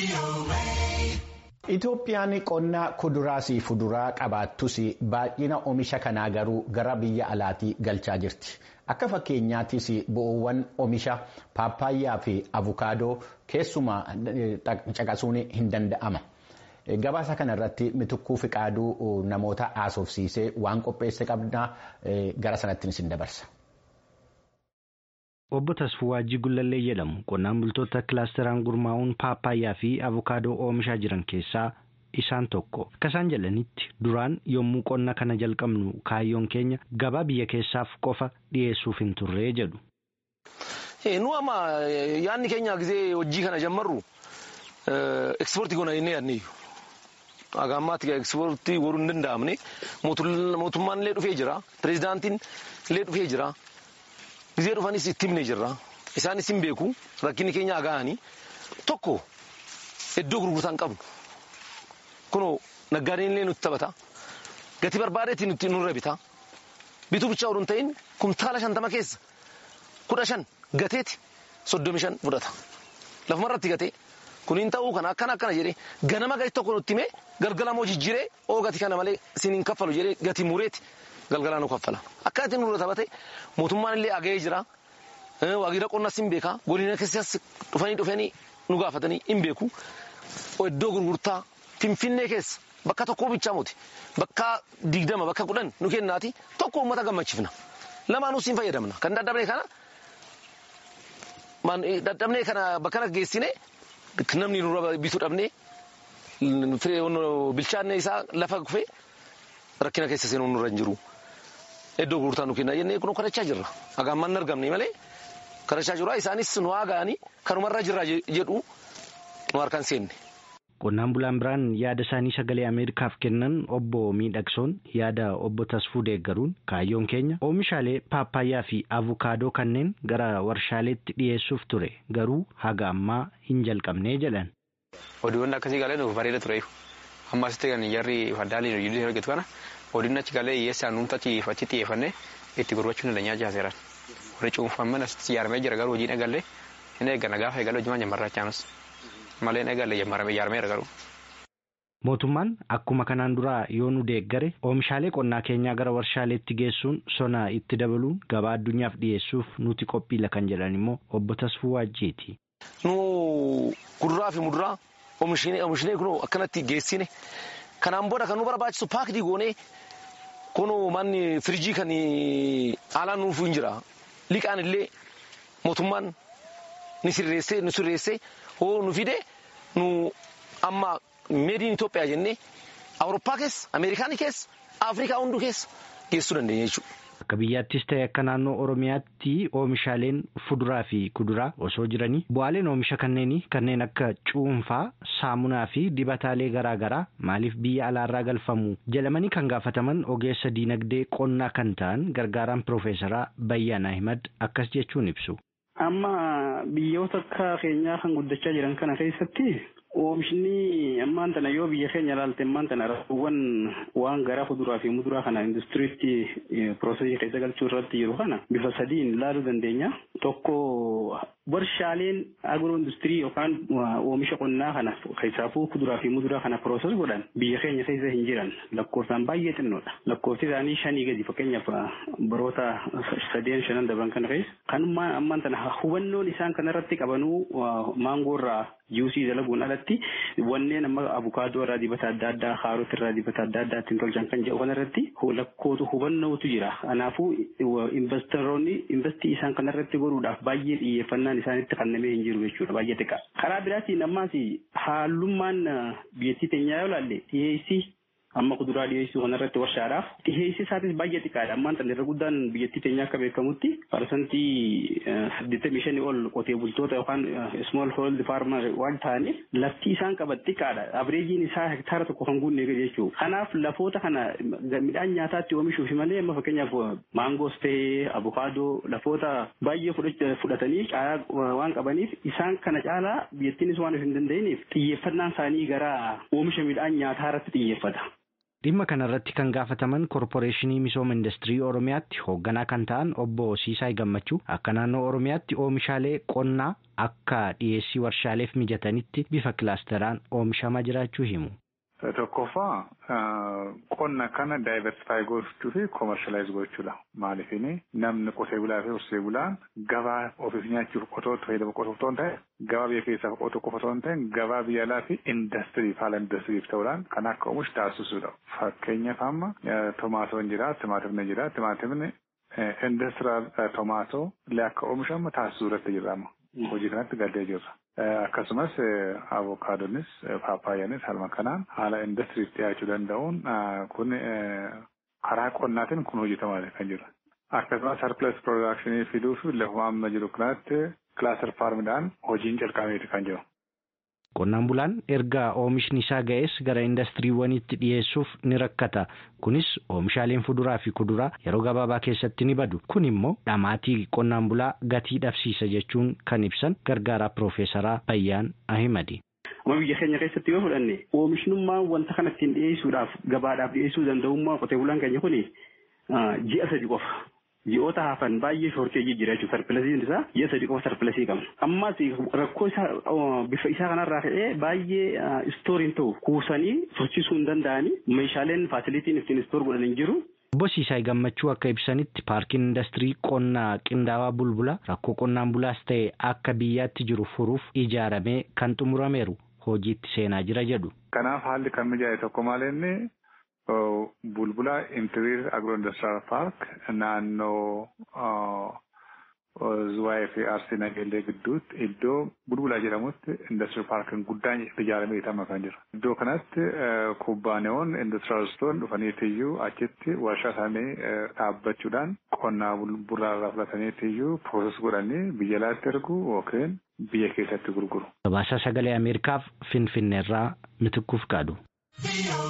Itoophiyaan qonna kuduraa fi fuduraa qabaattus baay'ina oomisha kanaa garuu gara biyya alaatii galchaa jirti. Akka fakkeenyaattis bu'uuwwan oomisha paappaayyaa fi avukaadoo keessumaa caqasuun hin danda'ama. Gabaasa kana irratti mitukkuu fiqaaduu namoota haasofsiisee waan qopheesse qabna gara sanatti isin dabarsa. Obbo Tasfuu Waajjii Gullallee jedhamu qonnaan bultoota kilaasteraan gurmaa'uun paappaayyaa fi avukaadoo oomishaa jiran keessaa isaan tokko. Akka isaan jedhanitti duraan yommuu qonna kana jalqabnu kaayyoon keenya gabaa biyya keessaaf qofa dhiyeessuuf hin turree jedhu. Nu amma yaadni keenya gisee hojii kana jammarru ekspoortii goona jennee yaadneeyyu. Haga ammaatti ekspoortii godhuu hin danda'amne mootummaan illee dhufee jira pirezidaantiin illee dhufee jira. Gizee dhufanis itti himne jirra. Isaanis hin beeku rakkinni keenya aga'anii tokko iddoo gurgurtaa hin qabnu. Kunoo naggaadeen illee nutti taphata. Gatii barbaadeetti nutti nurra bita. Bituu bichaa oduu hin ta'in kumtaala shantama keessa kudha shan gateeti soddomi shan fudhata. Lafumarratti gatee kun hin ta'uu kana akkana akkana jedhee ganama gati tokko nutti himee galgalamoo jijjiiree oo gati kana malee isin hin kaffalu jedhee gatii mureeti. galgalaa nu kaffala akka itti nurra taphate mootummaan illee aga'ee jira waajjira qonnas hin beeka godina keessas dhufanii dhufanii nu gaafatanii hin beeku iddoo gurgurtaa finfinnee keessa bakka tokkoo bichaa muti bakka digdama bakka kudhan nu kennaati tokko uummata gammachiifna lamaanuus hin fayyadamna kan dadhabne kana dadhabnee kana bakka geessine namni nurra bituu dhabnee bilchaanne isaa lafa kufee rakkina keessa seenuu nurra hin jiru. Iddoo gurgurtaa nu kenna jennee kun kadhachaa jirra. Hagaan manni argamne malee kadhachaa jirra. Isaanis nu haagaanii kanumarra jirra jedhu nu harkaan seenne. Qonnaan bulaan biraan yaada isaanii sagalee Ameerikaaf kennan obbo Miidhagsoon yaada obbo Tasfuu deeggaruun kaayyoon keenya oomishaalee paappaayyaa fi avukaadoo kanneen gara warshaaleetti dhiyeessuuf ture garuu haga ammaa hin jalqabnee jedhan. Oduuwwan akkasii galee nuuf bareeda ture. Ammasitti kan jarri faddaaliin hojii hojjetu kana odiin achi galee hiyyeessaan nuti achi achi xiyyeeffannee itti gurgurachuun dandeenyaa jaaseeran. Warri cuunfamman asitti ijaaramee jira garuu hojiin eegallee hin eeggana gaafa eegalee hojiimaan jammarraa chaanus malee hin eegalle ijaarameera garuu. Mootummaan akkuma kanaan duraa yoo nu deeggare oomishaalee qonnaa keenyaa gara warshaaleetti geessuun sona itti dabaluun gabaa addunyaaf dhiyeessuuf nuti qophiila kan jedhan immoo obbo Tasfuu Waajjiiti. Nu kuduraa fi muduraa oomishnee kun akkanatti geessine kanaan booda kan nu barbaachisu paakdii goonee kun manni firiijii kan haalaan nuuf hin jira liqaan illee mootummaan ni sirreessee nu sirreessee hoo nu fide nu amma meediin Itoophiyaa jennee Awurooppaa keessa Ameerikaanii keessa Afrikaa hunduu keessa geessuu dandeenya jechuudha. Akka biyyaattis ta'e akka naannoo Oromiyaatti oomishaaleen fuduraa fi kuduraa osoo jiranii bu'aaleen oomisha kanneenii kanneen akka cuunfaa, saamunaa fi dibataalee garaa garaa maaliif biyya alaarraa galfamu jedhamanii kan gaafataman ogeessa diinagdee qonnaa kan ta'an gargaaraan piroofeesaraa Bayyaan Ahimad akkas jechuun ibsu. Amma biyyoota akka keenyaa kan guddachaa jiran kana keessatti oomishni ammaan tana yoo biyya keenya ilaalte ammaan tana rakkoowwan waan gara fuduraa fi muduraa kana industiriitti piroosesii keessa galchuu irratti jiru kana bifa sadiin ilaaluu dandeenya. Tokko warshaaleen agiroo industirii yookaan oomisha qonnaa kana keessaafuu kuduraa fi muduraa kana pirooses godhan biyya keenya keessa hin jiran lakkoofsaan baay'ee xinnoodha. Lakkoofsi isaanii shanii gadi fakkeenyaaf baroota sadeen shanan darban kana keessa kanummaa ammaan tana hubannoon isaan kanarratti qabanuu maangoorraa juusii dalaguun alatti wanneen amma abukaadoo irraa dibata adda addaa kaarot irraa dibata adda addaa ittiin tolchan kan jedhu kanarratti lakkootu hubannootu jira. Kanaafuu investoroonni investii isaan kanarratti godhuudhaaf baay'ee xiyyeeffannaan isaanitti kennamee hin jiru jechuudha baay'ee xiqqaa. Karaa biraatiin ammaas haalummaan biyyattii teenyaa yoo ilaalle dhiyeessii amma kuduraa dhiyeessuu kanarratti warshaadhaaf dhiyeessi isaatis baay'ee xiqqaadha ammaan tan irra guddaan biyyattii teenya akka beekamutti parsantii saddeettamii shanii ol qotee bultoota yookaan small hold farmer waan ta'aniif lafti isaan qaban xiqqaadha abreejiin isaa hektaara tokko kan guunne jechuudha kanaaf lafoota kana midhaan nyaataatti oomishuuf malee amma fakkeenyaaf maangoos ta'ee abukaadoo lafoota baay'ee fudhatanii caalaa waan qabaniif isaan kana caalaa biyyattiinis waan hin danda'iniif xiyyeeffannaan isaanii gara oomisha midhaan nyaataa irratti xiyyeeffata. Dhimma kanarratti kan gaafataman korporeeshinii misooma industirii Oromiyaatti hoogganaa kan ta'an obbo Siisaay Gammachuu akka naannoo Oromiyaatti oomishaalee qonnaa akka dhiyeessii warshaaleef mijatanitti bifa kilaasteraan oomishamaa jiraachuu himu. Tokkoffaa qonna kana daayiversifaayi gochuu fi koomershaalaayiz gochuudha. Maaliifini namni qotee bulaa fi horsee bulaan gabaa ofiif nyaachuuf qotoo fayyadamu qotuuf otoo hin ta'e gabaa biyya keessaaf qotuu qofa otoo hin ta'in gabaa biyya alaa fi indastiriif haala indastiriif ta'uudhaan kan akka oomishu taasisuudha. Fakkeenyaaf amma tomaatoon jira, timaatimni jira, timaatimni indastiraal tomaatoo illee akka oomishamu taasisuu irratti jirra amma. Hojii kanatti gaddee jirra. Akkasumas avokaadonis paappaayyaanis halma kanaan haala indastiriif dhiyaachuu danda'uun kun karaa qonnaatiin kun hojjetamaa kan jiru. Akkasumas sarpilas piroodakshinii fiduu fi lafuma amma jiru kanatti kilaaser faarmidhaan hojiin jalqabeeti kan jiru. Qonnaan bulaan erga oomishni isaa ga'es gara indastiriiwwaniitti dhiyeessuuf ni rakkata. Kunis oomishaaleen fuduraa fi kuduraa yeroo gabaabaa keessatti ni badu. Kun immoo dhamaatii qonnaan bulaa gatii dhabsiisa jechuun kan ibsan gargaaraa Piroofeesaraa Bayyaan Ahimadi. Amma biyya keenya keessatti yoo fudhanne oomishnummaan wanta kana ittiin dhiyeessuudhaaf gabaadhaaf dhiyeessuu danda'ummaa qotee bulaan keenya kuni ji'a sadi qofa. Ji'oota hafan baay'ee shoorteejii jira jechuudha. Sarpilasiin isaa ji'a sadi qofa sarpilasii qabna. Ammas rakkoo isaa bifa isaa kanarraa ka'ee baay'ee istooriin ta'u kuusanii tursiisuu hin danda'anii meeshaaleen faasilitiin ittiin istoor godhan hin jiru. Obbo Siisaay Gammachuu akka ibsanitti paarkiin indastirii qonnaa qindaawaa bulbula rakkoo qonnaan bulaas ta'e akka biyyaatti jiru furuuf ijaaramee kan xumurameeru hojiitti seenaa jira jedhu. Kanaaf haalli kan mijaa'e tokko maal inni bulbula intiriir agro industiriyaal paark naannoo Zuwaayee fi Arsii Nageellee gidduutti iddoo bulbulaa jedhamutti industiriyaal paarkiin guddaan ijaaramee itama kan jiru. Iddoo kanatti kubbaaniyoon industiriyaalistoon dhufaniitiyyuu achitti warshaa isaanii dhaabbachuudhaan qonnaa bulbulaa irraa fudhataniitiyyuu pirooses godhanii biyya alaatti ergu yookiin biyya keessatti gurguru. Gabaasa sagalee Ameerikaaf Finfinneerraa mitikkuuf qaadu.